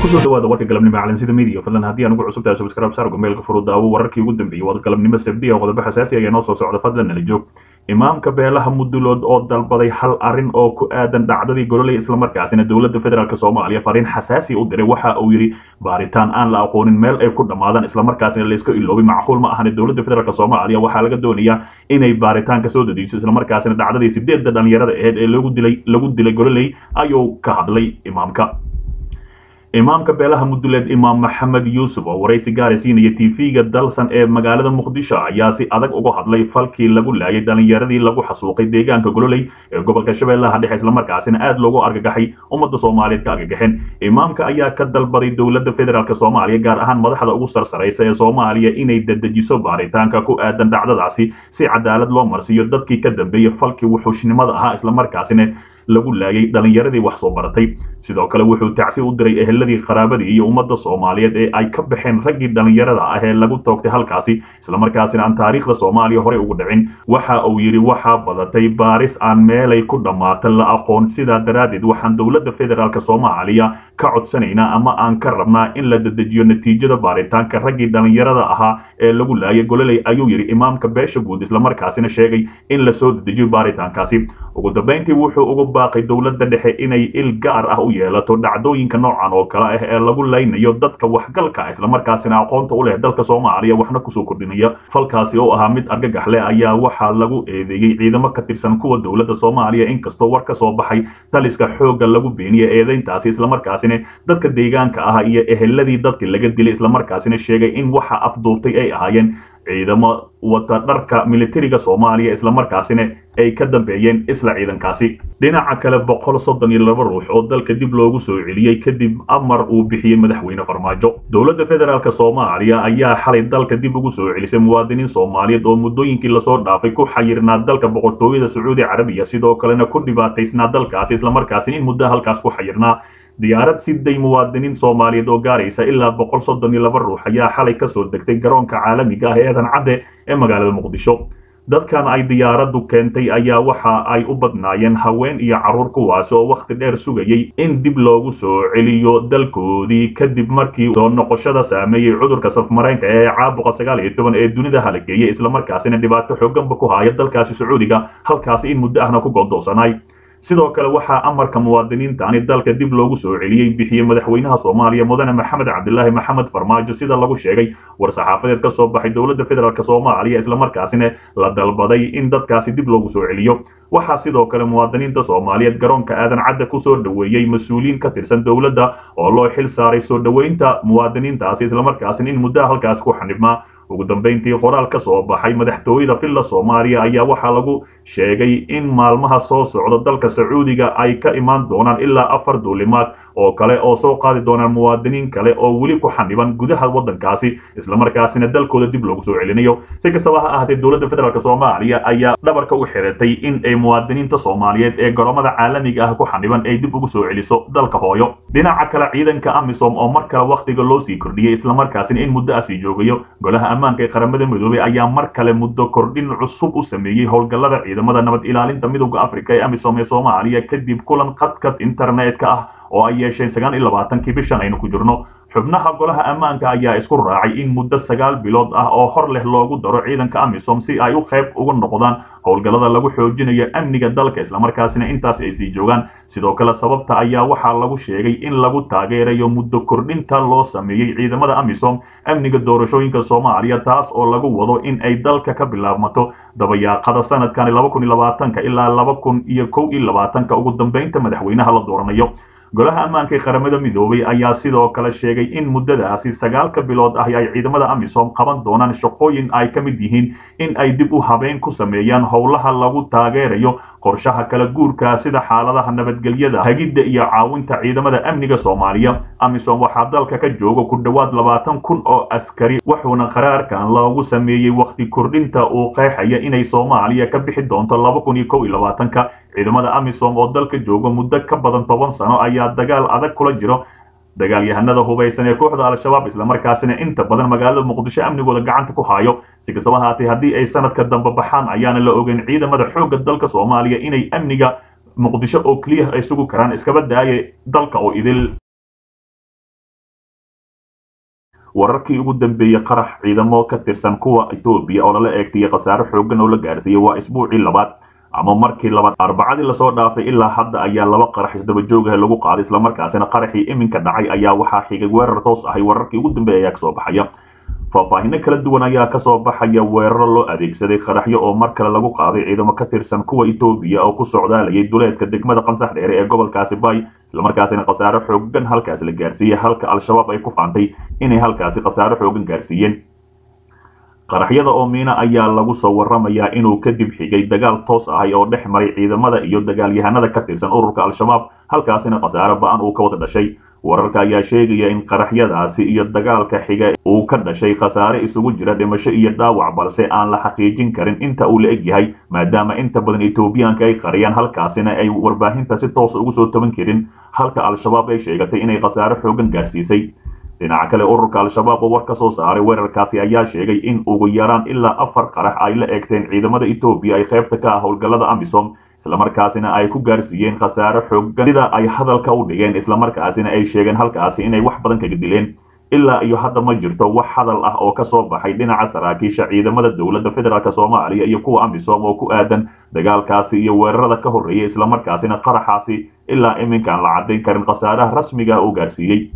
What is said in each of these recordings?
kusoo dhawaada warka galabnimo calansida media fadlan haddii aan ugu cusub tahay subscribe saar gomeelka furudaawo wararkii ugu dambeeyey wada galabnimo sabdi oo qodobo xasaasi ayaa noo soo socda fadlan nala joog imaamka beelaha mudulood oo dalbaday hal arrin oo ku aadan dhacdadii gololey islamarkaasina dowladda federaalk soomaaliya fariin xasaasi u diray waxa uu yidhi baaritaan aan la aqoonin meel ay ku dhammaadaan islamarkaasina layska iloobay macquul ma ahane dowladda federaalk soomaaliya waxaa laga doonayaa inay baaritaan ka soo dadeyso islamarkaasina dhacdadii sideedda dhalinyarada aheyd ee lagu dilay lagu dilay gololey ayuu ka hadlay imaamka imaamka beelaha muduleed imaam maxamed yuusuf oo waraysi gaara siinaya tv-ga dalsan ee magaalada muqdisho ayaa si adag uga hadlay falkii lagu laayay dhalinyaradii lagu xasuuqay deegaanka gololey ee gobolka shabeellaha dhexe islamarkaasina aad loogu argagaxay ummadda soomaaliyeed ka argagaxeen imaamka ayaa ka dalbaday dowladda federaalk soomaaliya gaar ahaan madaxda ugu sarsaraysa ee soomaaliya inay dedejiso baaritaanka ku aadan dhacdadaasi si cadaalad loo marsiiyo dadkii ka dambeeyey falkii wuxuushnimada ahaa islamarkaasina lagu laayay dhalinyaradii wax soo baratay sidoo kale wuxuu tacsi u diray eheladii qaraabadii iyo ummadda soomaaliyeed ee ay ka baxeen raggii dhalinyarada ah ee lagu toogtay halkaasi islamarkaasina aan taariikhda soomaaliya horey ugu dhicin waxa uu yidhi waxaa badatay baaris aan meelay ku dhammaata la aqoon sidaa daraaddeed waxaan dowladda federaalk soomaaliya ka codsanaynaa ama aan ka rabnaa in la dedejiyo natiijada baaritaanka raggii dhalinyarada ahaa ee lagu laayay gololey ayuu yidhi imaamka beesha guud islamarkaasina sheegay in lasoo dedejiyo baaritaankaasi ugu dambayntii wuxuu ugu baaqay dowladda dhexe inay il gaar ah u yeelato dhacdooyinka noocan oo kale ah ee lagu laynayo dadka waxgalka ah islamarkaasina aqoonta u leh dalka soomaaliya waxna kusoo kordhinaya falkaasi oo ahaa mid argagax leh ayaa waxaa lagu eedeeyey ciidamo ka tirsan kuwa dowladda soomaaliya inkastoo war ka soo baxay taliska xoogga lagu beeniyey eedeyntaasi islamarkaasina dadka deegaanka ah iyo eheladii dadkii laga dilay islamarkaasina sheegay in waxa afduubtay ay ahaayeen ciidamo wata dharka militariga soomaaliya islamarkaasina ay ka dambeeyeen isla ciidankaasi dhinaca kale boqol soddon iyo laba ruux oo dalka dib loogu soo celiyey kadib amar uu bixiyey madaxweyne farmaajo dowladda federaalk soomaaliya ayaa xalay dalka dib ugu soo celisay muwaadiniin soomaaliyeed oo muddooyinkii lasoo dhaafay ku xayirnaa dalka boqortooyada sacuudi carabiya sidoo kalena ku dhibaataysnaa dalkaasi islamarkaasina in muddo halkaas ku xayirnaa diyaarad siday muwaadiniin soomaaliyeed oo gaaraysa ilaa boqol soddon iyo laba ruux ayaa xalay kasoo degtay garoonka caalamiga ah ee eedan cadde ee magaalada muqdisho dadkan ay diyaaraddu keentay ayaa waxa ay u badnaayeen haween iyo carruur kuwaas oo wakhti dheer sugayey in dib loogu soo celiyo dalkoodii kadib markii soo noqoshada saameeyey cudurka safmareenka ee caabuqa sagaal iyo toban ee dunida halageeyey islamarkaasina dhibaato xooganba ku haya dalkaasi sacuudiga halkaasi in muddo ahna ku go'doonsanay sidoo kale waxaa amarka muwaadiniintani dalka dib loogu soo celiyey bixiyey madaxweynaha soomaaliya mudane maxamed cabdilaahi maxamed farmaajo sida lagu sheegay war saxaafadeed ka soo baxay dowladda federaalk soomaaliya islamarkaasina la dalbaday in dadkaasi dib loogu soo celiyo waxaa sidoo kale muwaadiniinta soomaaliyeed garoonka aadan cadda ku soo dhoweeyey mas-uuliyiin ka tirsan dowladda oo loo xil saaray soo dhoweynta muwaadiniintaasi islamarkaasina in muddaha halkaas ku xanibmaa ugu dambayntii qoraal ka soo baxay madaxtooyada villa soomaaliya ayaa waxaa lagu sheegay in maalmaha soo socda dalka sacuudiga ay ka imaan doonaan ilaa afar duulimaad oo kale oo soo qaadi doonaan muwaadiniin kale oo weli ku xaniban gudaha waddankaasi islamarkaasina dalkooda dib loogu soo celinayo si kastaba ha ahaatee dowladda federaalk soomaaliya ayaa dhabarka u xiratay in ay muwaadiniinta soomaaliyeed ee garoomada caalamiga ah ku xaniban ay dib ugu soo celiso dalka hooyo dhinaca kale ciidanka amisom oo mar kale wakhtiga loo sii kordhiyey islamarkaasina in muddo ah sii joogayo golaha ammaanka ee qaramada midoobey ayaa mar kale muddo kordhin cusub u sameeyey howlgallada ciidamada nabad ilaalinta midowda afrika ee amisom ee soomaaliya kadib kulan khadkad internetka ah oo ay yeesheen sagaal iyo labaatankii bishan aynu ku jirno xubnaha golaha ammaanka ayaa isku raacay in muddo sagaal bilood ah oo hor leh loogu daro ciidanka amisom si ay u qayb uga noqdaan howlgallada lagu xoojinayo amniga dalka islamarkaasina intaas ay sii joogaan sidoo kale sababta ayaa waxaa lagu sheegay in lagu taageerayo muddo kordhinta loo sameeyey ciidamada amisom amniga doorashooyinka soomaaliya taas oo lagu wado in ay dalka ka bilaabmato dabayaaqada sanadkani laba kun iyo labaatanka ilaa laba kun iyo kow iyo labaatanka ugu dambeynta madaxweynaha la dooranayo golaha ammaanka ee qaramada midoobay ayaa sidoo kale sheegay in muddadaasi sagaalka bilood ah ay ciidamada amisom qaban doonaan shaqooyin ay ka mid yihiin in ay dib u habeyn ku sameeyaan howlaha lagu taageerayo qorshaha kala guurka sida xaaladaha nabadgelyada hagidda iyo caawinta ciidamada amniga soomaaliya amisom waxaa dalka ka jooga ku dhowaad labaatan kun oo askari wuxuuna qaraarkan loogu sameeyey wakhti kordhinta uu qeexaya inay soomaaliya ka bixi doonto laba kun iyo kow iyo labaatanka ciidamada amisom oo dalka jooga muddo ka badan toban sano ayaa dagaal adag kula jiro dagaalyahanada hubaysan ee kooxda al-shabaab islamarkaasina inta badan magaalada muqdisho amnigooda gacanta ku hayo si kastaba haatee haddii ay sanadka dambe baxaan ayaana la ogeyn ciidamada xoogga dalka soomaaliya inay amniga muqdisho oo keliya ay sugi karaan iskaba daaye dalka oo idil wararkii ugu dambeeyey qarax ciidamo ka tirsan kuwa etoobiya oo lala eegtayay khasaare xoogan oo la gaarsiiyey waa isbuucii labaad ama markii labaad arbacadii lasoo dhaafay ilaa hadda ayaa laba qarax isdaba joogaha lagu qaaday islamarkaasina qaraxii iminka dhacay ayaa waxaa xigay weerar toos ahay wararkii ugu dambeeya ayaa kasoo baxaya faahfaahino kala duwan ayaa kasoo baxaya weeraro loo adeegsaday qaraxyo oo mar kale lagu qaaday ciidamo ka tirsan kuwa etoobiya oo ku socdaalayay duleedka degmada qansax dheere ee gobolkaasi bay islamarkaasina khasaare xoogan halkaas la gaarsiiyey halka al-shabaab ay ku faantay inay halkaasi khasaare xoogan gaarsiiyeen qaraxyada oo miina ayaa lagu soo waramayaa inuu kadib xigay dagaal toos ahay oo dhex maray ciidamada iyo dagaalyahanada ka tirsan ururka al-shabaab halkaasina khasaare ba-an uu ka wada dhashay wararka ayaa sheegaya in qaraxyadaasi iyo dagaalka xiga uu ka dhashay khasaare isugu jira dhimasho iyo dhaawac balse aan la xaqiijin karin inta uu la eg yahay maadaama inta badan etoobiyaanka ay qariyaan halkaasina ay warbaahinta si toosa ugu soo taban karin halka al-shabaab ay sheegatay inay khasaare xoogan gaarsiisay dhinaca kale ururka al-shabaab oo war ka soo saaray weerarkaasi ayaa sheegay in ugu yaraan ilaa afar qarax ay la eegteen ciidamada etoobiya ay qaybta ka ah howlgallada amisom islamarkaasina ay ku gaarsiiyeen khasaare xoogan sida ay hadalka u dhigeen islamarkaasina ay sheegeen halkaasi inay wax badan kaga dileen ilaa iyo hadda ma jirto wax hadal ah oo kasoo baxay dhinaca saraakiisha ciidamada dowladda federaalk soomaaliya iyo kuwa amisom oo ku aadan dagaalkaasi iyo weerarada ka horreeyay islamarkaasina qaraxaasi ilaa iminkaan la caddayn karin khasaaraha rasmiga uu gaarsiiyey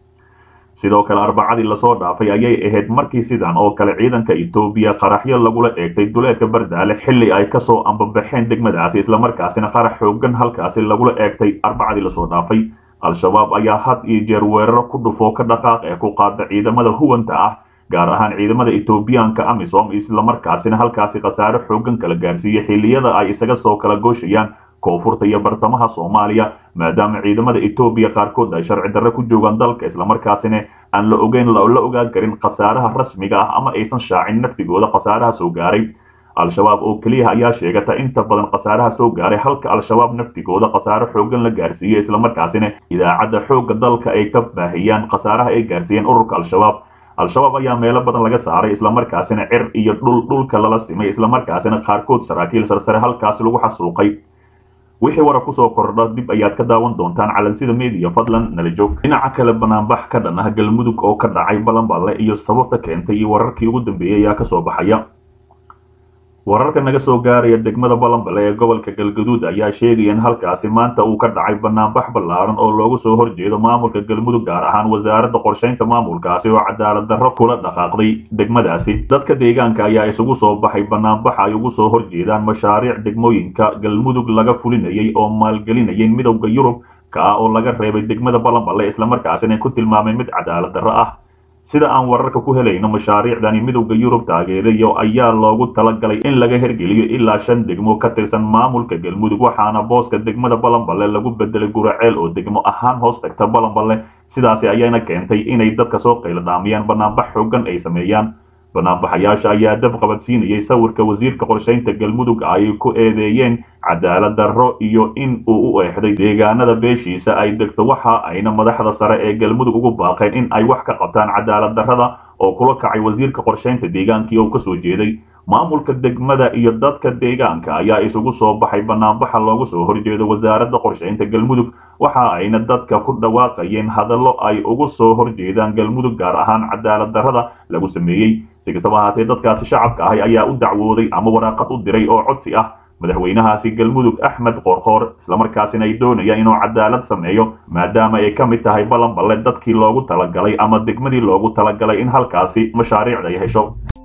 sidoo kale arbacadii lasoo dhaafay ayay ahayd markii sidan oo kale ciidanka etoobiya qaraxyo lagula eegtay duleedka bardaale xilli ay kasoo ambabaxeen degmadaasi islamarkaasina qarax xoogan halkaasi lagula eegtay arbacadii lasoo dhaafay al-shabaab ayaa had iyo jeer weeraro ku dhufoo ka dhaqaaq ee ku qaada ciidamada huwanta ah gaar ahaan ciidamada etoobiyaanka amisom islamarkaasina halkaasi khasaare xoogan kala gaarsiiyey xilliyada ay isaga soo kala gooshayaan koonfurta iyo bartamaha soomaaliya maadaama ciidamada etoobiya qaarkood ay sharci darre ku joogaan dalka islamarkaasina aan la ogeyn la ogaan karin khasaaraha rasmiga ah ama aysan shaacin naftigooda khasaaraha soo gaaray al-shabaab oo keliya ayaa sheegata inta badan khasaaraha soo gaaray halka al-shabaab naftigooda khasaare xoogan la gaarsiiyey islamarkaasina idaacadda xoogga dalka ay ka baahiyaan khasaaraha ay gaarsiiyeen ururka al-shabaab al-shabaab ayaa meelo badan laga saaray islamarkaasina cir iyo dhul dhulka lala simay islamarkaasina qaarkood saraakiil sarsare halkaasi lagu xasuuqay wixii wara kusoo kordha dib ayaad ka daawan doontaan calansida media fadlan nala joog dhinaca kale banaanbax ka dhan ah galmudug oo ka dhacay balanballe iyo sababta keentay iyo wararkii ugu dambeeyey ayaa kasoo baxaya wararka naga soo gaaraya degmada balanballe ee gobolka galgaduud ayaa sheegaya in halkaasi maanta uu ka dhacay banaanbax ballaaran oo loogu soo horjeedo maamulka galmudug gaar ahaan wasaaradda qorshaynta maamulkaasi oo cadaalad darro kula dhaqaaqday degmadaasi dadka deegaanka ayaa isugu soo baxay banaanbaxa ay ugu soo horjeedaan mashaariic degmooyinka galmudug laga fulinayay oo maalgelinayay midowda yurub ka ah oo laga reebay degmada balanballe islamarkaasina ku tilmaamay mid cadaalad darro ah sida aan wararka ku helayno mashaariicdani midowda yurub taageerayo ayaa loogu talagalay in laga hergeliyo ilaa shan degmo ka tirsan maamulka galmudug waxaana booska degmada balanballe lagu bedelay guraceel oo degmo ahaan hoos tagta balanballe sidaasi ayayna keentay inay dadka soo qayladhaamiyaan banaanbax xoogan ay sameeyaan banaanbaxayaasha ayaa dab qabadsiinayay sawirka wasiirka qorshaynta galmudug ay ku eedeeyeen cadaalad darro iyo in uu u eexday deegaanada beeshiisa ay degto waxa ayna madaxda sare ee galmudug ugu baaqeen in ay wax ka qabtaan cadaalad darrada oo kula kacay wasiirka qorshaynta deegaankii oo kasoo jeeday maamulka degmada iyo dadka deegaanka ayaa isugu soo baxay banaanbaxa loogu soo horjeedo wasaaradda qorshaynta galmudug waxa ayna dadka ku dhawaaqayeen hadallo ay ugu soo horjeedaan galmudug gaar ahaan cadaalad darrada lagu sameeyey si kastaba ahaatee dadkaasi shacabka ahi ayaa u dacwooday ama waraaqad u diray oo codsi ah madaxweynahaasi galmudug axmed qoorqoor islamarkaasina ay doonayaan inuu cadaalad sameeyo maadaama ay ka mid tahay balanballe dadkii loogu talagalay ama degmadii loogu talagalay in halkaasi mashaariicda ay hesho